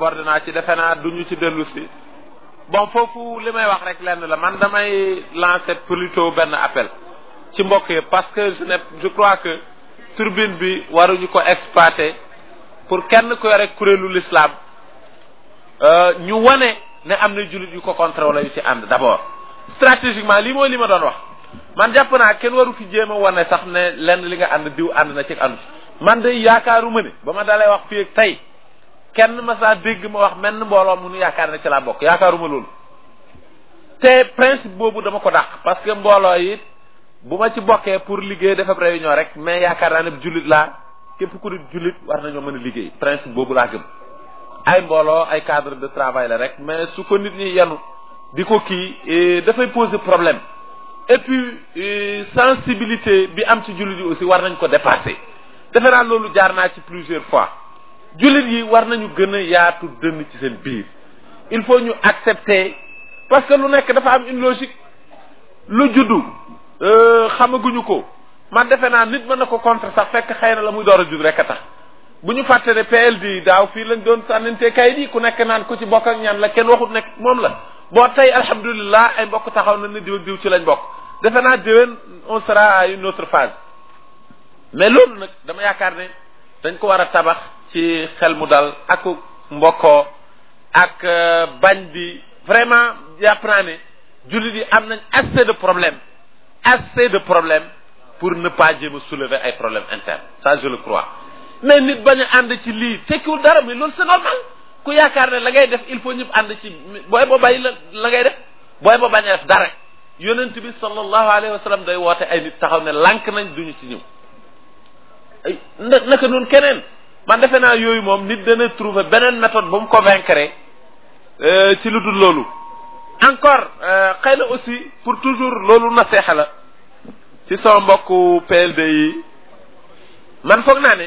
abordé naa ci defe naa duñu ci dellu si bon foofu li may wax rek lenn la man damay lancer plutôt benn appel ci mbokk yi parce que je ne je crois que turbine bi waruñu ko exploiter pour kenn ku yore kuréelu l'islam ñu wane ne am na jullit yu ko contre wala yu ci ànd d'abord stratégiquement lii mooy li ma doon wax man jàpp naa kenn waru fi jéem a wane sax ne lenn li nga ànd diw ànd na ci ànd man de yaakaaruma ne ba ma dalay wax fii ak tey kenn ma saa dégg ma wax menn mbooloo mu nu yaakaar ne ci laa bokk yaakaaruma loolu te principe boobu dama ko dàq parce que mbooloo yi bu ma ci bokkee pour liggéey dafa réunion rek mais yaakaar naa ne jullit laa képp ku di jullit war nañoo mën a liggéey principe boobu laa gëm ay mbooloo ay cadre de travail la rek mais su ko nit ñi yenu di ko kii dafay poser problème et puis sensibilité bi am ci jullit yi aussi war nañ ko dépasser defe naa loolu jaar naa ci plusieurs fois jullit yi war nañu gën a yaatu dënn ci seen biir il faut ñu accepter parce que lu nekk dafa am une logique lu juddu xamaguñu ko man defe naa nit mën na ko contre sax fekk xëy na la muy door a judd rek a tax bu ñu fàtte ne PLD daaw fii lañ doon sànnante kayit yi ku nekk naan ku ci bokk ak ñaan la kenn waxut nekk moom la boo tey alhamdulilah ay mbokk taxaw na ne diw ak diw ci lañ bokk defe naa déwén on sera à une autre phase mais loolu nag dama yaakaar ne dañ ko war a tabax ci xel mu dal ak mbokkoo ak bañ di vraiment jàpp naa ne jullit yi am nañ assez de problème assez de problème pour ne pas jéem a soulever ay problèmes internes ça je le crois mais nit bañ a ànd ci lii tekkiwul dara mais loolu c'est normal ku yaakaar ne la ngay def il faut ñëpp ànd ci booy ba bàyyi la la ngay def booy ba bañ a def dara yonent bi sallallahu alayhi wa sallam day woote ay nit taxaw ne lànk nañ duñu ci ñëw ay na naka noonu keneen man defe naa yooyu moom nit dana trouver beneen méthode bu mu convaincre ci lu dul loolu encore xëy na aussi pour toujours loolu na seexa la ci sama mbokku PLD yi man foog naa ne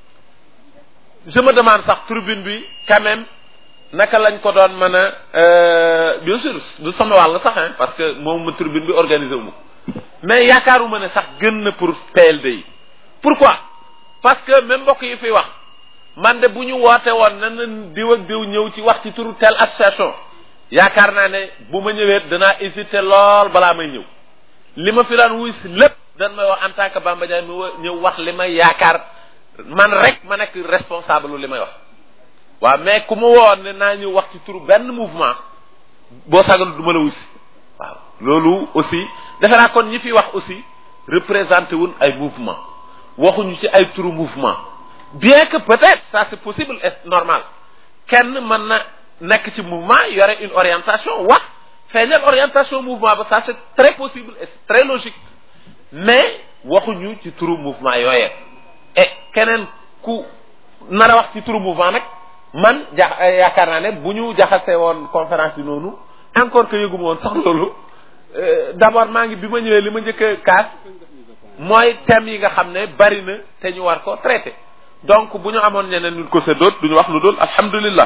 je me demande sax tribune bi quand même naka lañ ko doon mën a bien sûr du sama wàll sax hein parce que moom ma tribune bi organisé wu ma mais yaakaaruma ne sax gën na pour PLD yi pourquoi parce que même mbokk yi fiy wax man de bu ñu woote woon na na diw ak diw ñëw ci wax ci turu telle association yaakaar naa ne bu ma ñëwee danaa hésiter lool balaa may ñëw li ma fi daan wuy si lépp dan may wax en tant que Bamba Ndiaye mi ñëw wax li may yaakaar man rek ma nekk responsable li may wax waaw mais ku ma woon ne naa ñëw wax ci turu benn mouvement boo sagal du ma la wuy si waaw loolu aussi defe naa kon ñi fi wax aussi représenté wun ay mouvement waxuñu ci ay turu mouvement bien que peut-être ça c'est possible et normal kenn mën na nekk ci mouvement yore une orientation wax feeñal orientation mouvement ba ça c'est très possible et c'est très logique mais waxuñu ci turu mouvement yooyee et keneen ku nar a wax ci turu mouvement nag man ja yaakaar naa ne bu ñu jaxasee woon conférence bi noonu encore que yëguma woon sax loolu d'abord maa ngi bi ma ñëwee li ma njëkk a kaas mooy thèmes yi nga xam ne bari na te ñu war ko traité donc bu ñu amoon ñeneen ñu ko séddoot du ñu wax lu dul alhamdulillah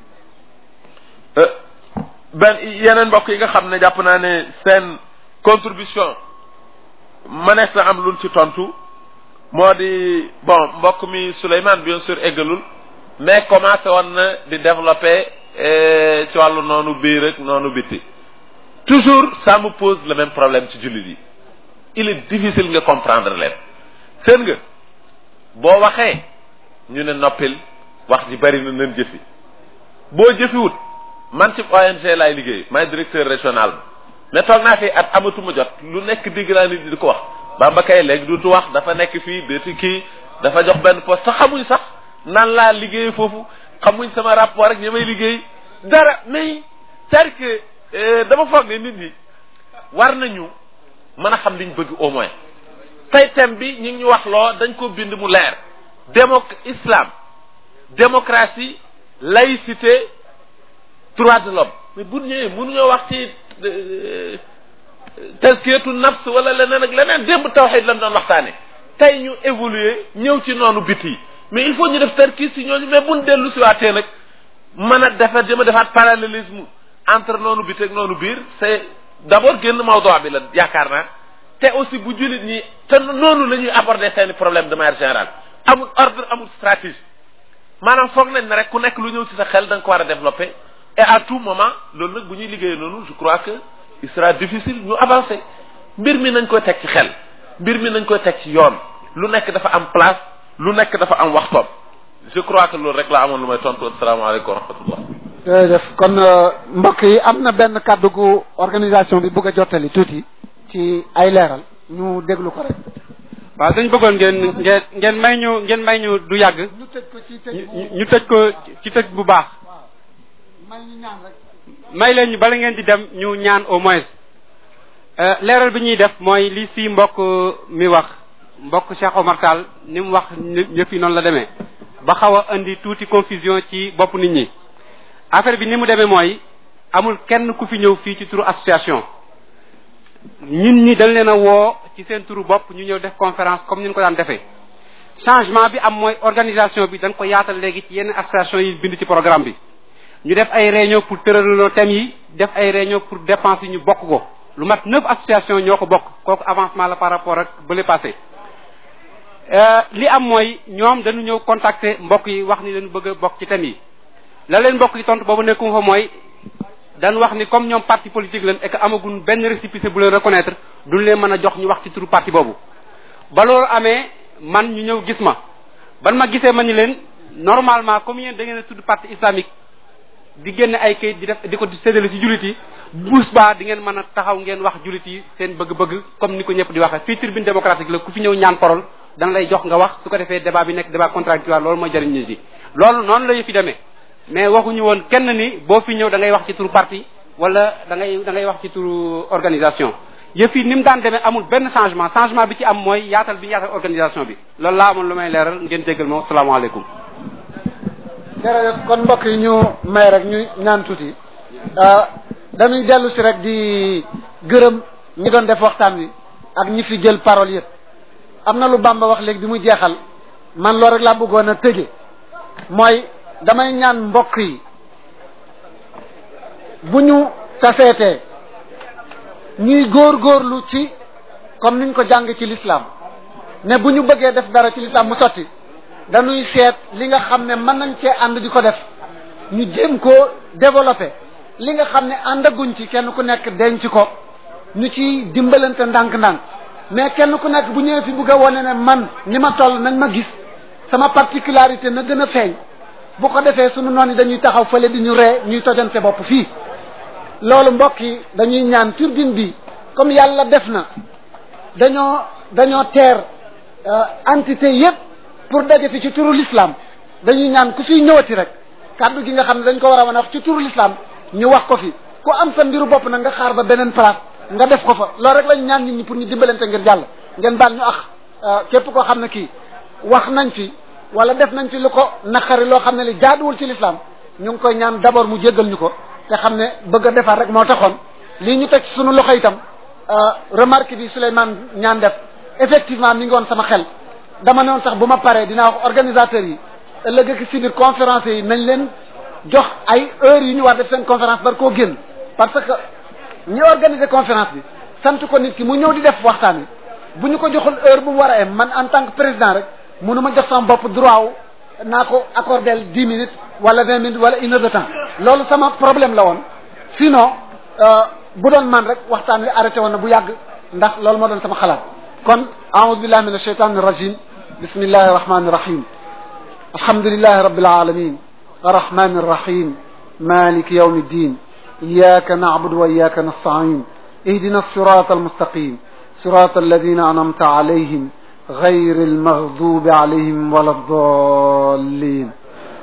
benn yeneen mbokk yi nga xam ne jàpp naa ne seen contribution mënees na am luñ ci tontu moo di bon mbokk mi Souleymane bien sûr eggalul mais commencé woon na di développer ci wàllu noonu biir ak noonu biti toujours ça me pose le même problème ci jullit yi il est difficile nga comprendre leen seen nga boo waxee ñu ne noppil wax ji bari na leen jëfi boo jëfiwut man ci ONG laay liggéey maay directeur régional mais toog naa fi at amatuma jot lu nekk digg naa nit di ko wax Bamba kay léegi duutu wax dafa nekk fii déeti kii dafa jox benn poste sax xamuñ sax nan laa liggéey foofu xamuñ sama rapport rek ñi may liggéey dara mais c'est-à-dire que dama foog ne nit ñi war nañu mën a xam liñ bëgg au moins tey thème bi ñu ngi ñu wax loo dañ ko bind mu leer démo islam démocratie laïcité droit de l'homme mais bu ñëwee mënuñoo wax ci tazkiyatu nafs wala leneen ak leneen démb tawxid lañ doon waxtaane tey ñu évoluer ñëw ci noonu biti yi mais il faut ñu def tarkis si ñooñu mais buñ dellu si waatee nag mën a defa dama defaat parallélisme entre noonu biti ak noonu biir c'est d'abord génn mawduu bi la yaakaar naa te aussi bu jullit ñi te noonu la ñuy aborder seeni problème de manière générale amul ordre amul stratégie maanaam foog nañ ne rek ku nekk lu ñëw ci sa xel da nga ko war a développer et à tout moment loolu nag bu ñuy liggéeyee noonu je crois que il sera difficile ñu avancer mbir mi nañ koy teg ci xel mbir mi nañ koy teg ci yoon lu nekk dafa am place lu nekk dafa am waxtoom je crois que loolu rek laa amoon lu may tontu asalaamaaleykum wa rahmatullah jërëjëf kon mbokk yi am na benn kàddu gu organisation bi bëgg a jottali tuuti ci ay leeral ñu déglu ko rek. waaw dañ bëggoon ngeen ngeen ngeen may ñu ngeen may ñu du yàgg. ñu tëj ko ci tëj ñu ñu tëj ko ci tëj bu baax. may ñu ñaan rek. may leen ñu bala ngeen di dem ñu ñaan au moins. leeral bi ñuy def mooy li si mbokk mi wax mbokk Cheikh Omar Tall ni mu wax yëf yi noonu la demee. ba xaw a indi tuuti confusion ci bopp nit ñi. affaire bi ni mu demee mooy amul kenn ku fi ñëw fii ci turu association ñun ñi dañ leen a woo ci seen turu bopp ñu ñëw def conférence comme ni ñu ko daan defee changement bi am mooy organisation bi dañ ko yaatal léegi ci yenn association yi bind ci programme bi ñu def ay réunion pour tëraloo thèmes yi def ay réunion pour dépenses yi ñu bokk ko lu mat neuf association ñoo ko bokk kooku avancement la par rapport ak bële passé li am mooy ñoom dañu ñëw contacter mbokk yi wax ni dañu bëgg a bokk ci thèmes yi la leen mbokk yi tontu boobu nekkum fa mooy dañ wax ni comme ñoom parti politique lañ et que amagun benn récépissé bu leen reconnaître duñ leen mën a jox ñu wax ci turu parti boobu ba loolu amee man ñu ñëw gis ma ban ma gisee ma ni leen normalement comme yéen da ngeen a tudd parti islamique di génne ay kayit di def di ko séddale ci jullit yi buus baa di ngeen mën a taxaw ngeen wax jullit yi seen bëgg-bëgg comme ni ko ñëpp di waxee fii tribune démocratique la ku fi ñëw ñaan parole dana lay jox nga wax su ko defee débat bi nekk débat contradictoire loolu mooy jëriñ nit yi loolu noonu la fi demee mais waxuñu woon kenn ni boo fi ñëw da ngay wax ci turu parti wala da ngay da ngay wax ci turu organisation yëf yi ni mu daan demee amul benn changement changement bi ci am mooy yaatal bi yaatal organisation bi loolu laa amoon lu may leeral ngeen jéggal ma salaamaaleykum. jërëjëf kon mbokk yi ñu may rek ñu ñaan tuuti dañuy dellu si rek di gërëm ñi doon def waxtaan wi ak ñi fi jël parole yëpp am na lu Bamba wax léegi bi muy jeexal man loolu rek laa bëggoon a tëje mooy damay ñaan mbokk yi bu ñu taseetee ñuy góorgóorlu ci comme niñ ko jàng ci l'islam ne bu ñu bëggee def dara ci l'islam mu sotti dañuy seet li nga xam ne mën nañ cee ànd di ko def ñu jéem koo développé li nga xam ne àndaguñ ci kenn ku nekk denc ko ñu ci dimbalante ndànk-ndànk mais kenn ku nekk bu ñëwee fi bugg a wane ne man ni ma toll nañ ma gis sama particularité na gën a feeñ bu ko defee sunu noonu dañuy taxaw fële di ñu ree ñuy tojante bopp fii loolu mbokk yi dañuy ñaan turbine bi comme yàlla def na dañoo dañoo teer entité yépp pour daje fi ci turu l'islam dañuy ñaan ku fiy ñëwati rek kàddu gi nga xam ne dañ ko war a mën a wax ci turu l'islam ñu wax ko fi ku am sa mbiru bopp nag nga xaar ba beneen place nga def ko fa loolu rek lañ ñaan nit ñi pour ñu dimbalante ngir jàll ngeen baal ñu ax képp koo xam ne kii wax nañ fi wala def nañ fi lu ko naqari loo xam ne li jaaduwul ci l'islam ñu ngi koy ñaan d'abord mu jéggal ñu ko te xam ne bëgg a defar rek moo taxoon lii ñu teg sunu loxo itam remarque bi Souleymane ñaan def effectivement mi ngi woon sama xel dama ne woon sax bu ma paree dinaa wax organisateurs yi ëllëg ak si biir conférence yi nañ leen jox ay heures yu ñu war def seen conférence bar koo génn parce que ñi organiser conférence bi sant ko nit ki mu ñëw di def waxtaan wi bu ñu ko joxul heure bu mu war a am man en tant que président rek mënu ma jox sama bopp droit wu naa ko accordel dix minutes wala vingt minutes wala une heure de temps loolu sama problème la woon sinon bu doon man rek waxtaan wi arrêté woon na bu yàgg ndax loolu moo doon sama xalaat kon a'udhu billahi minash shaitanir rajim bismillahir rahmanir rahim alhamdulillahi rabbil alamin arrahmanir rahim مالك يوم الدين إياك نعبد وإياك نستعين اهدنا الصراط المستقيم صراط الذين أنعمت عليهم غير المغضوب عليهم ولا الضالين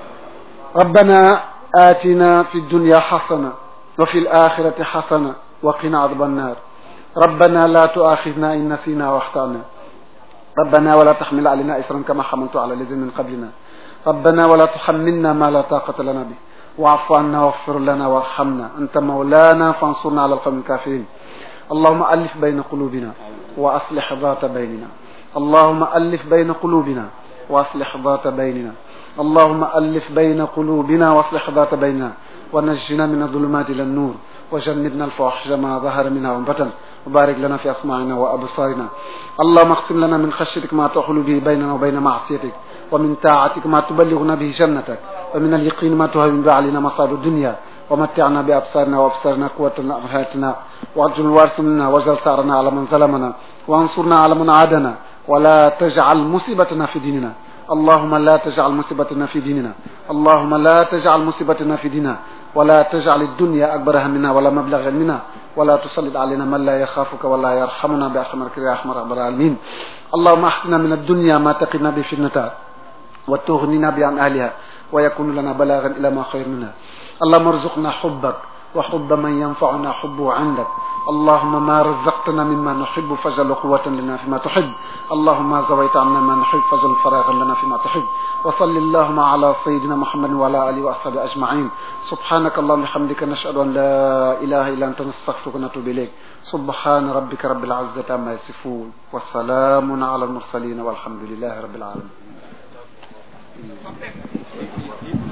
ربنا آتنا في الدنيا حسنة وفي الآخرة حسنة وقنا عذاب النار ربنا لا تؤاخذنا إن نسينا واخطأنا ربنا ولا تحمل علينا إثرا كما حملت على الذين من قبلنا ربنا ولا تحملنا ما لا طاقة لنا به واعف عنا واغفر لنا وارحمنا أنت مولانا فانصرنا على القوم الكافرين اللهم ألف بين قلوبنا وأصلح ذات بيننا اللهم ألف بين قلوبنا وأصلح ذات بيننا اللهم ألف بين قلوبنا وأصلح ذات بيننا ونجنا من الظلمات إلى النور وجنبنا الفواحش ما ظهر منها وبطن وبارك لنا في أسماعنا وأبصارنا اللهم اقسم لنا من خشيتك ما تحول به بيننا وبين معصيتك ومن طاعتك ما تبلغنا به جنتك ومن اليقين ما تهون به علينا مصائب الدنيا ومتعنا بأبصارنا وأبصارنا قوتنا أبهاتنا واجعل الوارث منا واجعل ثارنا على من ظلمنا وانصرنا على من عادنا ولا تجعل مصيبتنا في ديننا اللهم لا تجعل مصيبتنا في ديننا اللهم لا تجعل مصيبتنا في ديننا ولا تجعل الدنيا أكبر همنا ولا مبلغ علمنا ولا تسلط علينا من لا يخافك ولا يرحمنا برحمتك يا أرحم رب العالمين اللهم احتنا من الدنيا ما تقنا بفتنتها وتغننا بعن أهلها ويكون لنا بلاغا إلى ما خير منها اللهم ارزقنا حبك وحب من ينفعنا حبه عندك اللهم ما رزقتنا مما نحب فاجعل قوة لنا فيما تحب اللهم ما زويت عنا ما نحب فاجعل فراغا لنا فيما تحب وصل اللهم على سيدنا محمد وعلى آله وأصحابه أجمعين سبحانك اللهم وبحمدك نشهد أن لا إله إلا أنت نستغفرك ونتوب إليك سبحان ربك رب العزة عما يصفون وسلام على المرسلين والحمد لله رب العالمين